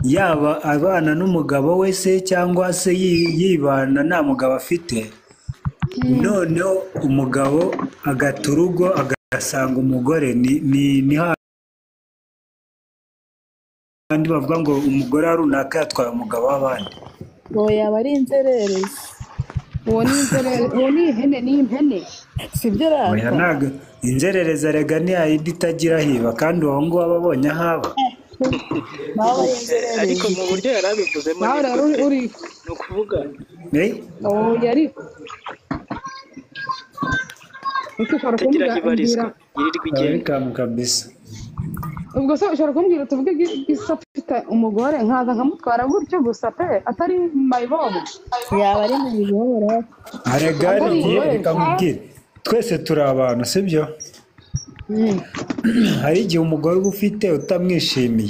yaba abana n'umugabo we se cyangwa se yibana nta mugabo afite, noneho umugabo agata urugo agasanga umugore. Ni hahandi bavuga ngo umugore runaka yatwaye umugabo w'abandi. Uwo yaba ari inzererezi. Uwo ni inzerere, uwo ni ihene, ni impene. Sibyo Oya rata? ntago inzererezi erega ni yayindi itagira hiba kandi uwo nguwo aba abonye ahaba. Nawe aba ari ariko inzererezi. mu buryo yari abivuzemo Nawe rero uri, nikuze uri ni ukuvuga Eh? uwo yari Ese ushobora itagira aho kumbwira ibarizwa yirirwa igenda Welcome kabisa. ubwo se ushobora kumbwira tuvuge gusa mfite umugore nkaza nkamutwara gutyo gusa pe atari mayibobo Yaba ari mu biyobo rata? Arega Atari riye umugore reka nkubwire twese turi abantu sibyo? Hari igihe umugore uba ufite utamwishimiye.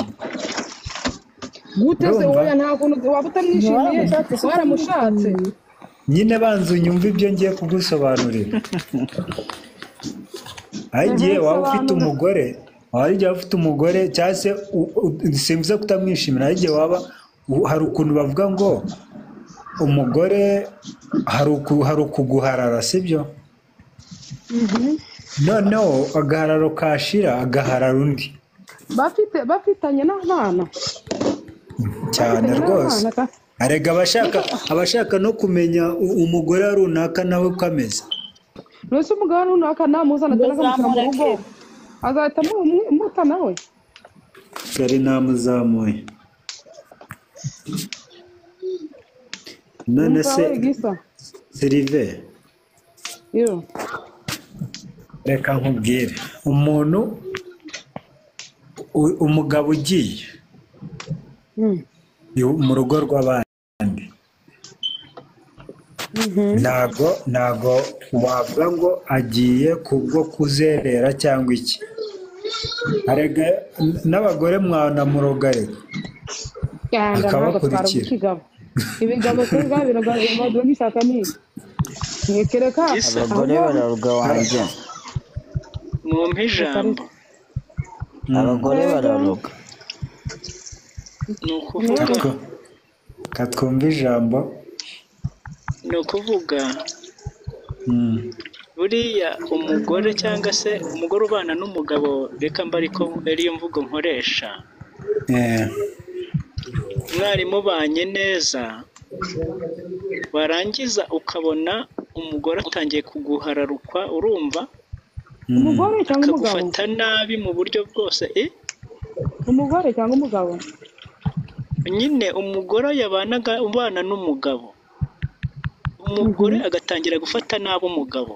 gute se Urumva? wowe nta kuntu waba utamwishimiye Waramushatse se waramushatse nyine banza unyumve ibyo ngiye kugusobanurira hari igihe waba ufite Sobanura. umugore waba igihe waba ufite umugore cyangwa se u- u- simvuze kutamwishimira hari igihe waba u- hari ukuntu bavuga ngo umugore hari uku- hari ukuguharara sibyo noneho agahararo kashira agaharara undi bafite bafitanye n'abana cyane bafitanye rwose n'abana ka- arega abashaka abashaka no kumenya u- umugore runaka nawe uko ameze mbese umugabo runaka namuzana cyangwa akamushyira mu rugo Ntuzamureke. azahita amu- amuta nawe yari ntamuzamuye none umva se we gisa sirive yo reka nkubwire umuntu u- umugabo ugiye Mm. iw- mu rugo rw'abandi ntago ntago wavuga ngo agiye kubwo kuzerera cyangwa iki arega n- n'abagore mwanamurogarega Genda ntabwo twari Akabakurikira. ikigabo ibigabo twebwe biragaragara n'ishyaka ni ntekereka Gisa. abagore bararurwa wanjye mwumpe ijambo abagore bararurwa ni ukuvuga Katwo- katwumva ijambo ni ukuvuga Mm. buriya umugore cyangwa se umugore ubana n'umugabo reka mba ariko ariyo mvugo nkoresha Eh, mwari mubanye neza warangiza ukabona umugore atangiye kuguhararukwa urumva umugore cyangwa umugabo akagufata nabi mu buryo bwose eh? umugore cyangwa umugabo nyine umugore yabanaga ubana n'umugabo umugore agatangira gufata nabi umugabo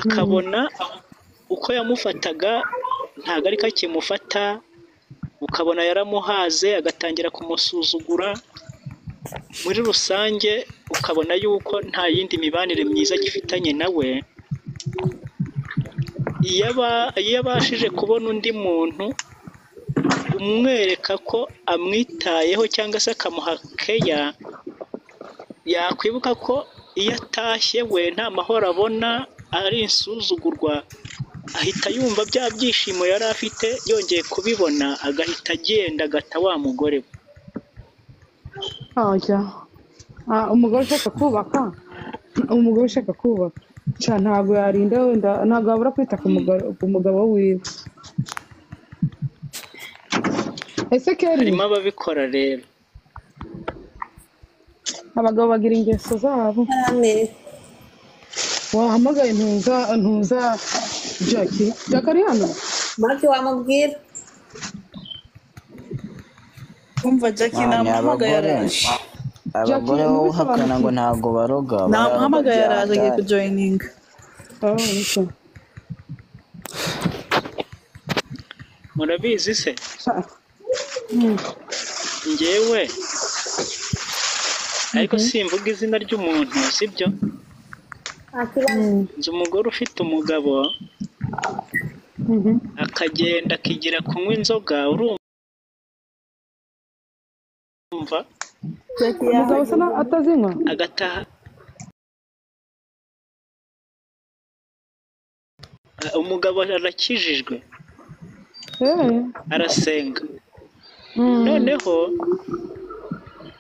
akabona uko yamufataga ntabwo ariko akimufata ukabona yaramuhaze agatangira kumusuzugura muri rusange ukabona yuko nta yindi mibanire myiza agifitanye nawe iyo aba- iyo abashije kubona undi muntu umwereka ko amwitayeho cyangwa se akamuha keya yakwibuka ko iyo atashye we nta mahoro abona ari insuzugurwa ahita yumva bya byishimo yari afite yongeye kubibona agahita agenda agata wa mugore we ajya Ah, umugore ushaka kubaka umugore ushaka kubaka Ca, ntabwo yarinda wenda ntabwo wabura kwita ku mugore- ku mugabo wiwe ese keri harimo ababikora rero abagabo bagira ingeso zabo wahamagaye ntuza ntuza jacki jacki ari hano Maki wamubwira Kumva Jack ni abagore namuhamagaye araje. abagore Jackie, wowe niba uhakana ngo ntabwo baroga bararurwa Namuhamagaye araje agiye by'akari kujoyininga. Oh, okay. murabizi se Sha- njyewe ariko simvuga izina ry'umuntu sibyo akibazo nzi umugore ufite umugabo Mhm. akagenda akigira kunywa inzoga urumva Jackie umugabo usa yaje naho atazinywa agataha umugabo arakijijwe Eh, arasenga noneho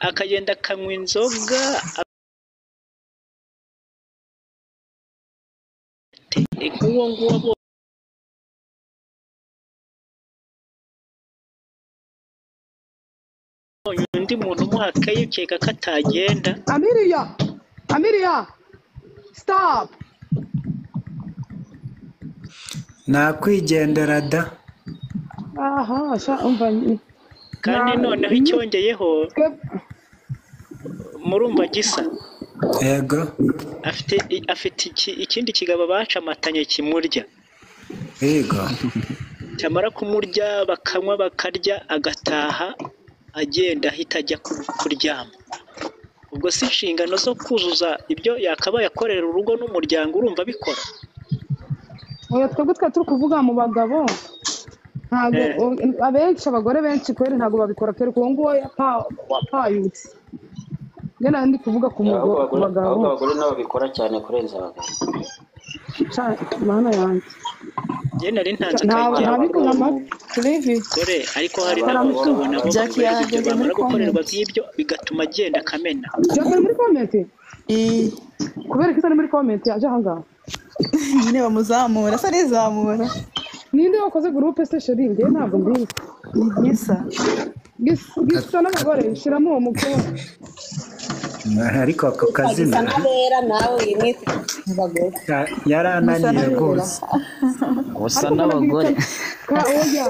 akagenda akanywa inzoga nk'uwo nguwo abo- abonye undi muntu umuhakaye ukeka ko atagenda amiriya amiriya sitapu nakwigendera da aha sha umva ni- kandi Na- noneho icyongeyeho twe- murumva gisa yego afite i- afite iki- ikindi kigabo bacamatanye kimurya yego cyamara kumurya bakanywa bakarya agataha agenda ahita ajya ku- kuryama ubwo si inshingano zo kuzuza ibyo yakabaye akorera urugo n'umuryango urumva abikora oya twebwe twari turi kuvuga mu bagabo ntabwo Eh. o- abenshi abagore benshi kweri ntabwo babikora kereka uwo nguwo yapa- wapayutse njye nari ndi kuvuga ku ahubwo mugo- ku abagore bagabo ahubwo abagore nabo bikora cyane kurenza abagabo Sha, mana yanjye njye nari ntanze ntabwo akagera ntabikora amatwi livi gore ariko hari Abagore- n'abagabo nabo Jack bakorerwa ibyo yageze bamara muri gukorerwa comment. nk'ibyo bigatuma agenda akamena jya muri komenti Eh, kubera ko itari muri komenti yaje ahangaha nyine bamuzamura asa n'izamura ninde wakoze gurupe se sheri njye ntabwo mbizi ni gisa Gis- gisa n'abagore shyiramo uwo mukobwa ariko ako Gisa kazina n'abera nawe yimwita abagore. ya- yarananiye rwose usa n'abagore ka oya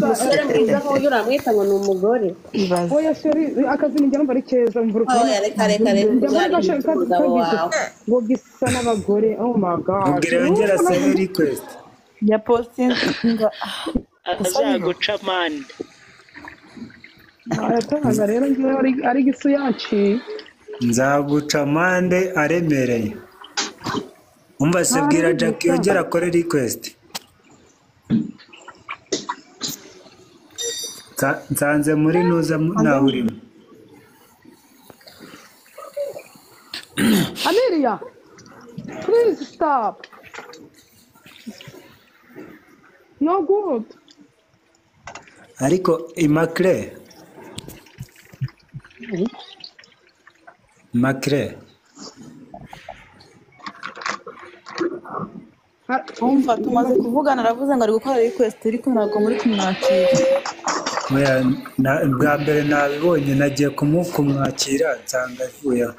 Umusore mwiza nk'uyu uramwita ngo ni umugore. ibaze oya sheri akazi ni njya numva ari keza mvura ukuntu Oya, reka reka reka njya muri uzarinde gashaka umugabo wawe. ngo gisa n'abagore oh my god ubwira yongera sebe request ya postinga azaguca mande aratanga rero njyewe ari- ari gisu yaciye nzaguca amande aremereye umva se bwira jack yongera akore request Nsa- nsanze muri nuza mu- nawurimo amiriya please stop no good ariko imakire makire Ha- wumva tumaze kuvugana aravuze ngo ari gukora request ariko ntabwo muri kumwakira Oya, na- bwa mbere nabibonye nagiye kumu- kumwakira nsanga avuyeho